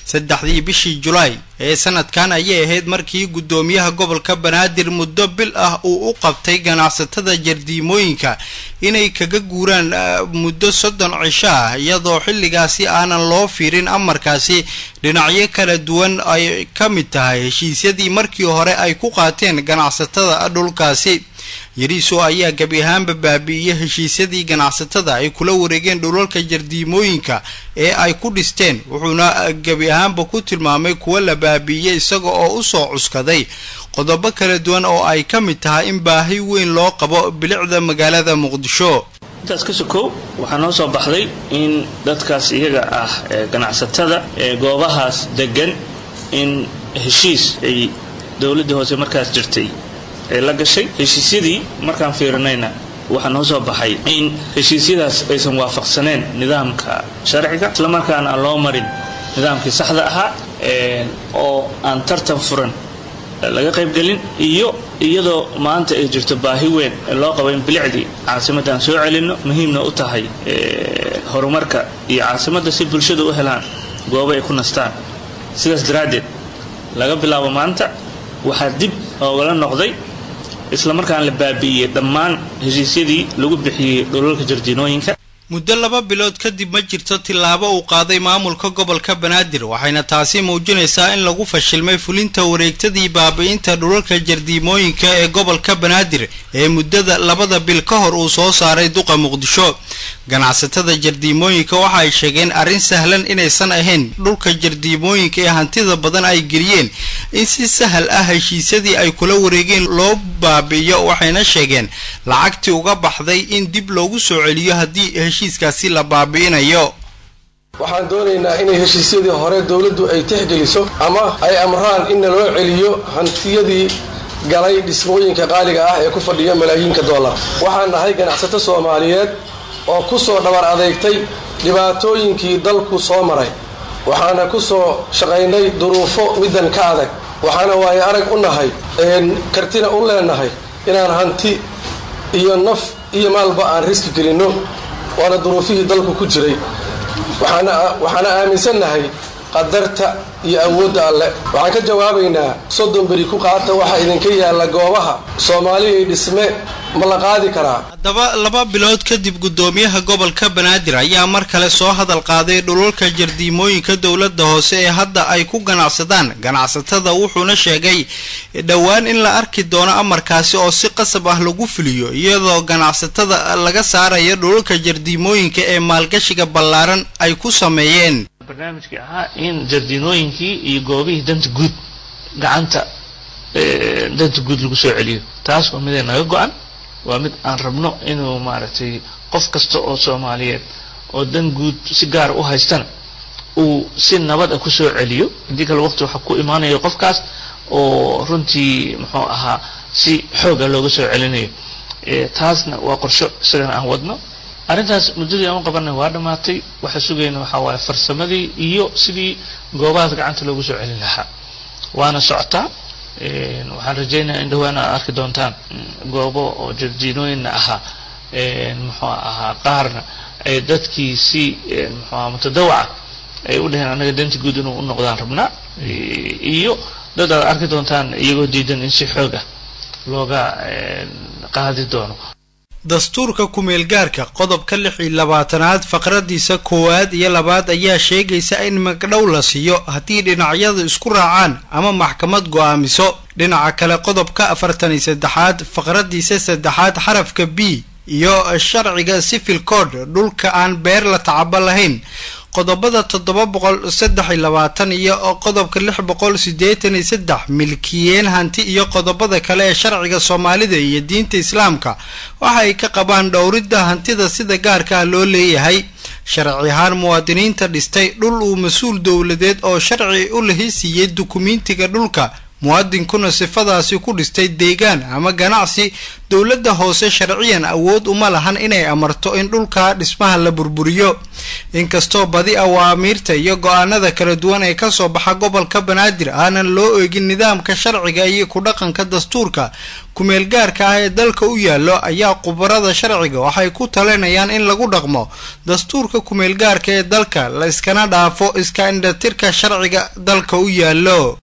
saddexdii bishii julaay ee sanadkan ayay ahayd markii guddoomiyaha gobolka banaadir muddo bil ah uu u qabtay ganacsatada jardiimooyinka inay kaga guuraan muddo soddon cisho ah iyadoo xilligaasi aanan loo fiirin amarkaasi dhinacyo kala duwan ay ka mid tahay heshiisyadii markii hore ay ku qaateen ganacsatada dhulkaasi yariiso ayaa gebi ahaanba baabi'iyey heshiisyadii ganacsatada ay kula wareegeen dhulalka jardiimooyinka ee ay ku dhisteen wuxuuna gebi ahaanba ku tilmaamay kuwa la baabi'iyey isaga oo usoo cuskaday qodobo kala duwan oo ay ka mid tahay in baahi weyn loo qabo bilicda magaalada muqdisho intaas ka sokow waxaa noo soo baxday in dadkaas iyaga ah ee ganacsatada ee goobahaas degan in heshiis ay dowladdii hoose markaas jirtay ee la gashay heshiisyadii markaan fiirinayna waxaa noo soo baxay in heshiisyadaas aysan waafaqsaneen nidaamka sharciga islamarkaana aan loo marin nidaamkii saxda ahaa oo aan tartan furan laga qaybgelin iyo iyadoo maanta ay jirto baahi weyn ee loo qabo in bilicdii caasimadaan soo celinno muhiimna u tahay horumarka iyo caasimadda si bulshada u helaan goobo ay ku nastaan sidaas daraaddeed laga bilaabo maanta waxaa dib oogala noqday islamarkaan la baabi'iyey dhammaan heshiisyadii lagu bixiyey dhulalka jardiinooyinka muddo laba bilood kadib ma jirto tillaabo uu qaaday maamulka gobolka banaadir waxayna taasi muujinaysaa in lagu fashilmay fulinta wareegtadii baabi'inta dhulalka jardiimooyinka ee gobolka banaadir ee muddada labada bil ka hor uu soo saaray duqa muqdisho ganacsatada jardiimooyinka waxa ay sheegeen arrin sahlan inaysan ahayn dhulka jardiimooyinka ee hantida badan ay geliyeen in si sahal ah heshiisyadii ay kula wareegeen loo baabi'iyo waxayna sheegeen lacagtii uga baxday in dib loogu soo celiyo haddii heshiiskaasi la baabi'inayo waxaan doonaynaa inay heshiisyadii hore dowladdu ay tixgeliso ama ay amraan in naloo celiyo hantiyadii galay dhismooyinka qaaliga ah ee ku fadhiya malaayiinka dollar waxaan nahay ganacsato soomaaliyeed oo ku soo dhabar adeegtay dhibaatooyinkii dalku soo maray waxaana ku soo shaqaynay duruufo middan ka adag waxaana waaye arag u nahay kartina u leenahay inaan hanti iyo naf iyo maalba aan riski gelinno waana duruufihii dalku ku jiray waxaana aaminsannahay qadarta iyo awoodda alle waxaan ka jawaabaynaa soddon beri ku qaata waxaa idinka yaalla goobaha soomaaliya dhisme ma la qaadi karaa haddaba laba bilood kadib guddoomiyaha gobolka banaadir ayaa mar kale soo hadal qaaday dhulalka jardiimooyinka dowladda hoose ee hadda ay ku ganacsadaan ganacsatada wuxuuna sheegay dhowaan in la arki doono amarkaasi oo si qasab ah lagu fuliyo iyadoo ganacsatada laga saaraya dhulalka jardiimooyinka ee maalgashiga ballaaran ay ku sameeyeen barnaamijkii ahaa in jardiinooyinkii iyo goobihii danta guud gacanta danta guud lagu soo celiyo taas waa midee naga go-an waa mid aan rabno inuu maaragtay qof kasta oo soomaaliyeed oo dan guud si gaara u haystana uu si nabad ah kusoo celiyo haddii kale waqti waxaa ku imaanaya qofkaas oo runtii muxuu ahaa si xooga looga soo celinayo taasna waa qorsho isagana aan wadno arrintaas muddadii aan u qabanay waa dhammaatay waxaa sugayna waxaa waaye farsamadii iyo sidii goobahaas gacanta loogu soo celin lahaa waana socotaa waxaan rajaynayaa in dhawaan aad arki doontaan goobo oo jardiinooyinna ahaa muxuu ahaa qaarna ay dadkii si muxuu aha mutadawaca ay u dhaheen annaga danta guud inuu u noqdaan rabnaa iyo dad aad arki doontaan iyagoo diidan in si xoog ah looga qaadi doono dastuurka ku-meelgaarka qodobka lix iyo labaatanaad faqradiisa koowaad iyo labaad ayaa sheegaysa in magdhow la siiyo haddii dhinacyadu isku raacaan ama maxkamad go-aamiso dhinaca kale qodobka afartan iyo saddexaad faqradiisa saddexaad xarafka b iyo sharciga civil code dhulka aan beer la tacabo lahayn qodobada toddoba boqol saddex iyo labaatan iyo qodobka lix boqol siddeetan iyo saddex milkiyeen hanti iyo qodobada kale ee sharciga soomaalida iyo diinta islaamka waxa ay ka qabaan dhowridda hantida sida gaarka ah loo leeyahay sharci ahaan muwaadiniinta dhistay dhul uu mas-uul dowladeed oo sharci u lahi siiyey dukumiintiga dhulka muwaadinkuna sifadaasi ku dhistay deegaan ama ganacsi dowladda hoose sharciyan awood uma lahan inay amarto in dhulka dhismaha la burburiyo inkastoo badi awaamiirta iyo go-aanada kala duwan ee kasoo baxa gobolka banaadir aanan loo eegin nidaamka sharciga iyo ku dhaqanka dastuurka kumeel gaarka ah ee dalka u yaallo ayaa khubarada sharciga waxay ku talinayaan in lagu dhaqmo dastuurka kumeel gaarka ee dalka la iskana dhaafo iska indhatirka sharciga dalka u yaallo